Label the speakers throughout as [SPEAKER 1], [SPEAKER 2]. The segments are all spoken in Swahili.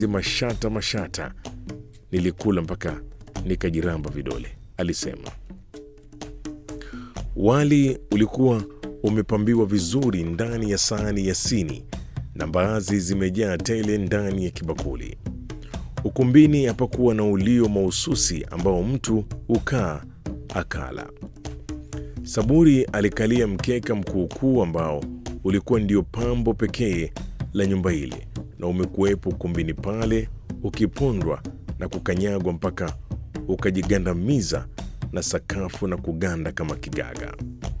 [SPEAKER 1] mashata mashata, nilikula mpaka nikajiramba vidole, alisema. Wali ulikuwa umepambiwa vizuri ndani ya sahani ya sini na mbaazi zimejaa tele ndani ya kibakuli. Ukumbini hapakuwa na ulio mahususi ambao mtu hukaa akala. Saburi alikalia mkeka mkuukuu ambao ulikuwa ndio pambo pekee la nyumba ile, na umekuwepo ukumbini pale ukipondwa na kukanyagwa mpaka ukajigandamiza na sakafu na kuganda kama kigaga.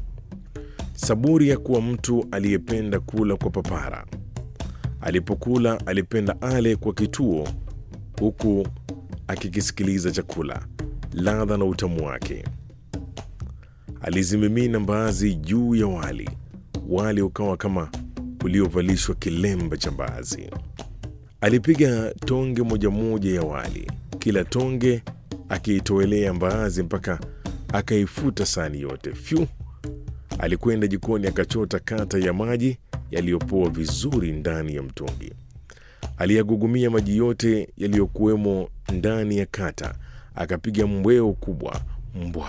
[SPEAKER 1] Saburi hakuwa mtu aliyependa kula kwa papara. Alipokula alipenda ale kwa kituo, huku akikisikiliza chakula, ladha na utamu wake. Alizimimina mbaazi juu ya wali, wali ukawa kama uliovalishwa kilemba cha mbaazi. Alipiga tonge moja moja ya wali, kila tonge akiitoelea mbaazi mpaka akaifuta sahani yote. Fyu! Alikwenda jikoni akachota kata ya maji yaliyopoa vizuri ndani ya mtungi. Aliyagugumia maji yote yaliyokuwemo ndani ya kata, akapiga mbweo kubwa mbwa.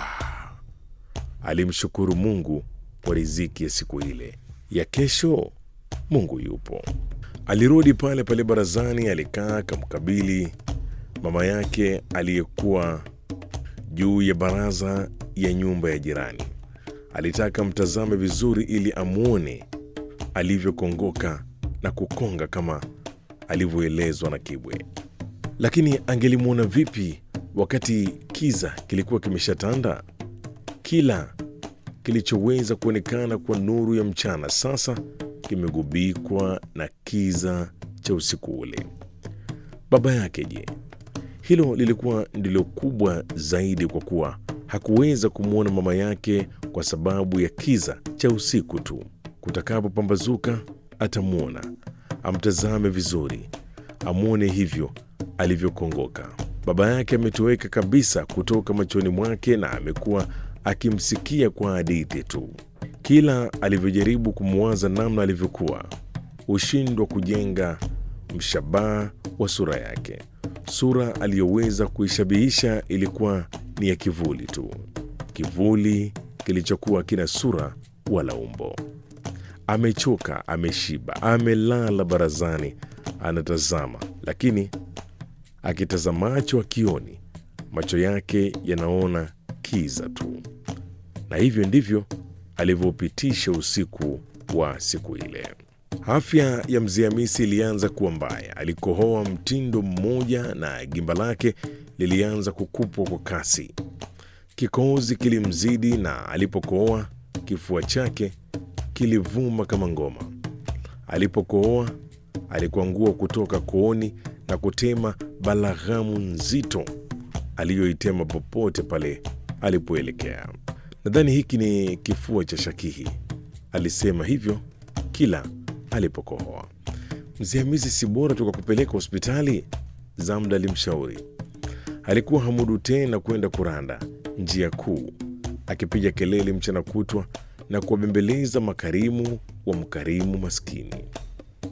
[SPEAKER 1] Alimshukuru Mungu kwa riziki ya siku ile. Ya kesho Mungu yupo. Alirudi pale pale barazani, alikaa akamkabili mama yake aliyekuwa juu ya baraza ya nyumba ya jirani. Alitaka mtazame vizuri ili amwone alivyokongoka na kukonga kama alivyoelezwa na Kibwe. Lakini angelimwona vipi wakati kiza kilikuwa kimeshatanda? Kila kilichoweza kuonekana kwa nuru ya mchana sasa kimegubikwa na kiza cha usiku ule. Baba yake je? Hilo lilikuwa ndilo kubwa zaidi, kwa kuwa hakuweza kumwona mama yake kwa sababu ya kiza cha usiku tu. Kutakapopambazuka atamwona, amtazame vizuri, amwone hivyo alivyokongoka. Baba yake ametoweka kabisa kutoka machoni mwake na amekuwa akimsikia kwa hadithi tu. Kila alivyojaribu kumwaza namna alivyokuwa, hushindwa kujenga mshabaha wa sura yake. Sura aliyoweza kuishabihisha ilikuwa ni ya kivuli tu, kivuli kilichokuwa kina sura wala umbo. Amechoka, ameshiba, amelala barazani, anatazama, lakini akitazamacho akioni, macho yake yanaona kiza tu. Na hivyo ndivyo alivyopitisha usiku wa siku ile. Afya ya mzee Hamisi ilianza kuwa mbaya. Alikohoa mtindo mmoja na gimba lake lilianza kukupwa kwa kasi. Kikohozi kilimzidi na alipokohoa kifua chake kilivuma kama ngoma. Alipokohoa alikuangua kutoka kooni na kutema balaghamu nzito aliyoitema popote pale alipoelekea. Nadhani hiki ni kifua cha shakihi, alisema hivyo kila alipokohoa. Mzee Hamisi, si bora tukakupeleka hospitali? Zamda alimshauri. Alikuwa hamudu tena kwenda kuranda njia kuu, akipiga kelele mchana kutwa na kuwabembeleza makarimu wa mkarimu maskini.